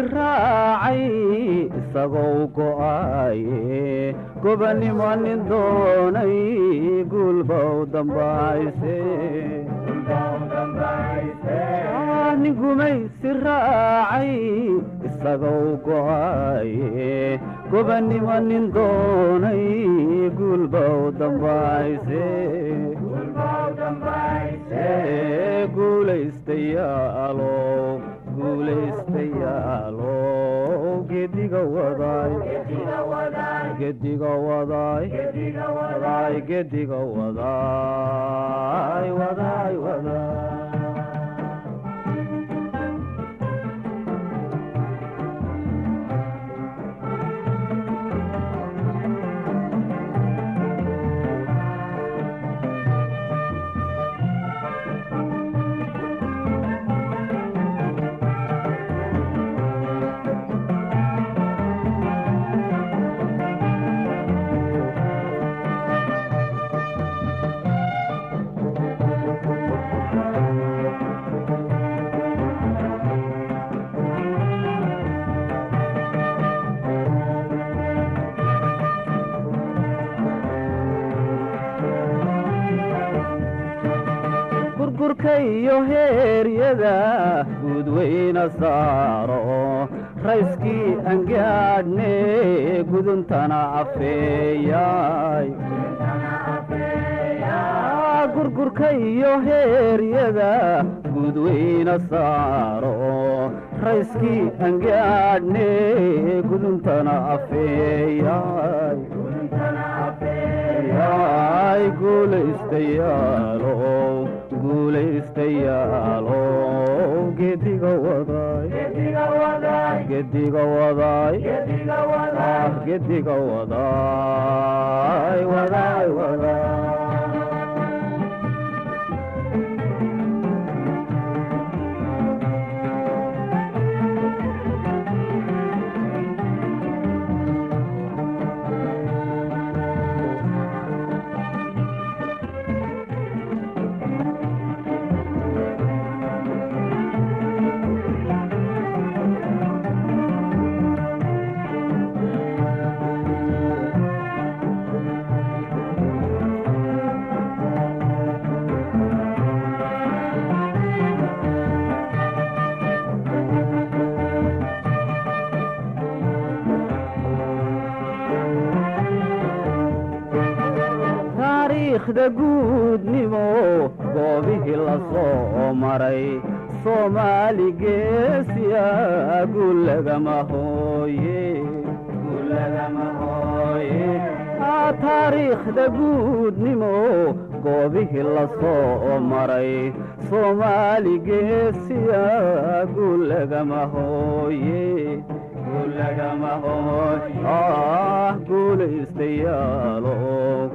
raacay isagoo go'aaye gobannimo nin doonay guulbow dambayse nin gumaysi raacay isagoo go'aaye gobannimo nin doonay guulbow dambayse guulaystayaalow guulaystayaalow gediga wadaay gediga wadaay wadaay gediga wadaay wadaay wadaay gurgurka iyo heeryada guudweyna saaro rayskii angaadhne guduntana afeeyay gurgurka iyo heeryada guudweyna saaro rayskii angaadhne guduntana afeeyay yaay guulaystayaalow guulaystayaalow gediga wadaay gediga wadaay gediga wadaay wadaay wadaay taariikhda guudnimo goobihii la soo maray soomaali geesiya guulagama hooye taariikhda guudnimo goobihii la soo maray soomaali geesiya guulagama hooye guulaystayaalow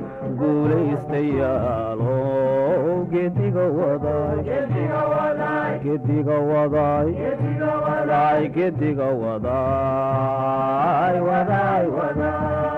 guulaystayaalow gediga wadaay gediga wadaay wadaay gediga wadaay wadaay wadaay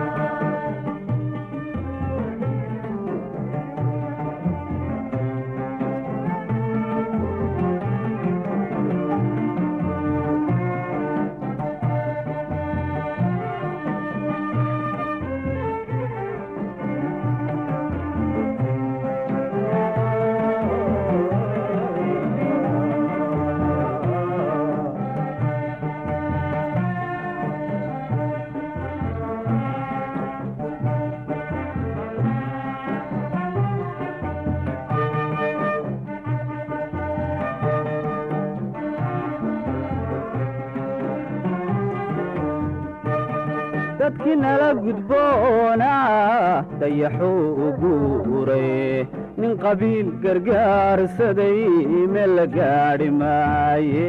dadkii nala gudboona dayaxuu u guuray nin qabiil gargaarsaday meel la gaadhi maaye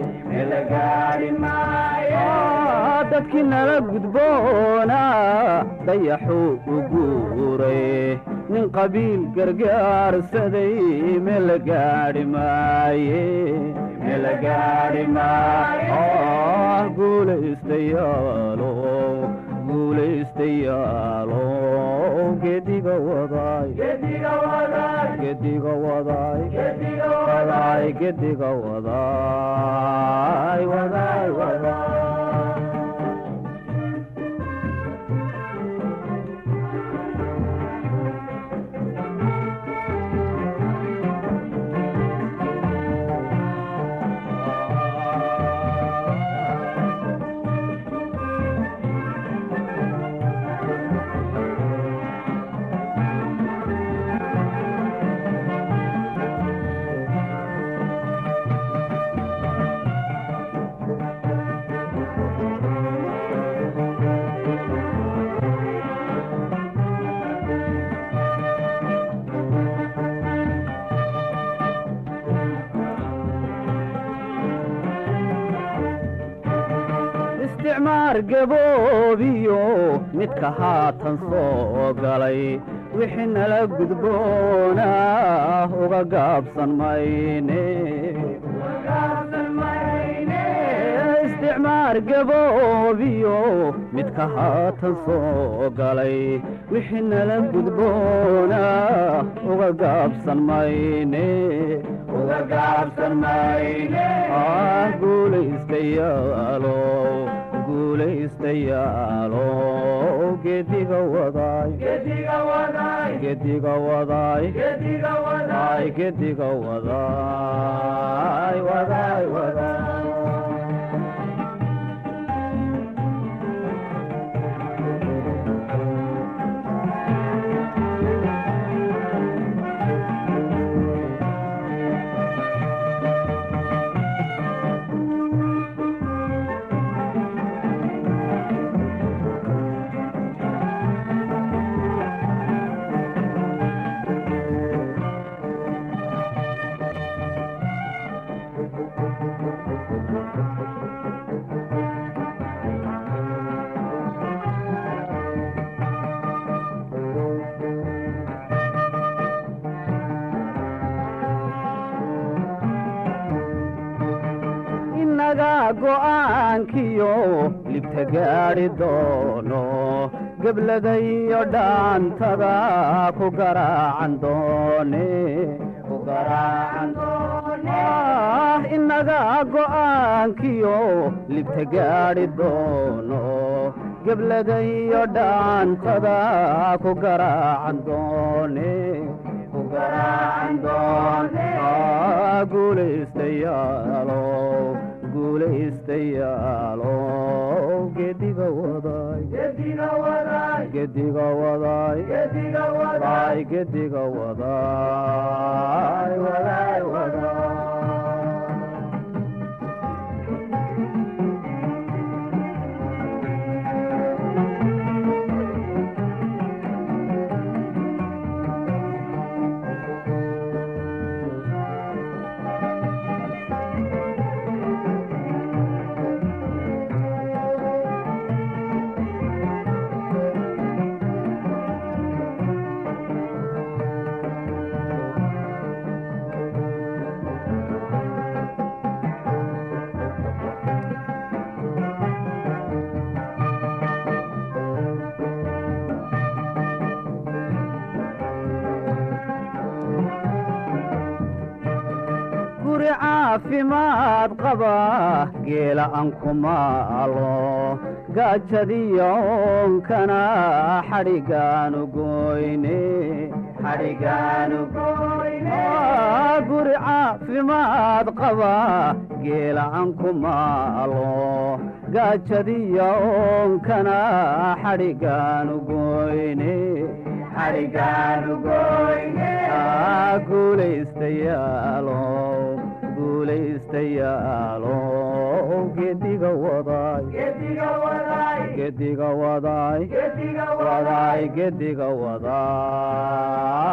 dadkii nala gudboona dayaxuu u guuray nin qabiil gargaarsaday meel la gaadhi maaye guulaystayaalow guulaystayaalo gediga wadaay gediga wadaay wadaay gediga wadaay wadaay wadaay isticmaar gaboobiyo midka haatan soo galay wixii nala gudboonaa uga gaabsan mayne isticmaar gaboobiyo midka haatan soo galay wixii nala gudboonaa uga gaabsan mayne uga gaabsan mayne guulaystayaalo guulaystayaalo gediga wadaay gediga wadaay gediga wadaay gediga wadaay wadaay wadaay inaga go'aankiyo libta gaadhi doono gebladayo dhaantada ku garaacan doone ku garaacan doone inaga go'aankiyo libta gaadhi doono gebladayo dhaantada ku garaacan doone ku garaacan doone guulaystayaalo guulaystayaalo gediga wadaay gediga wadaay wadaay gediga wadaay wadaay wadaay guri caafimaad qaba geela aan ku maalo gaajadiyo oonkana xadhigaanu goyne xadhigaanu goyne guri caafimaad qaba geela aan ku maalo gaajadiyo oonkana xadhigaanu goyne xadhigaanu goyne guulaystayaalo guulaystayaalo gediga wadaay gediga wadaay wadaay gediga wadaay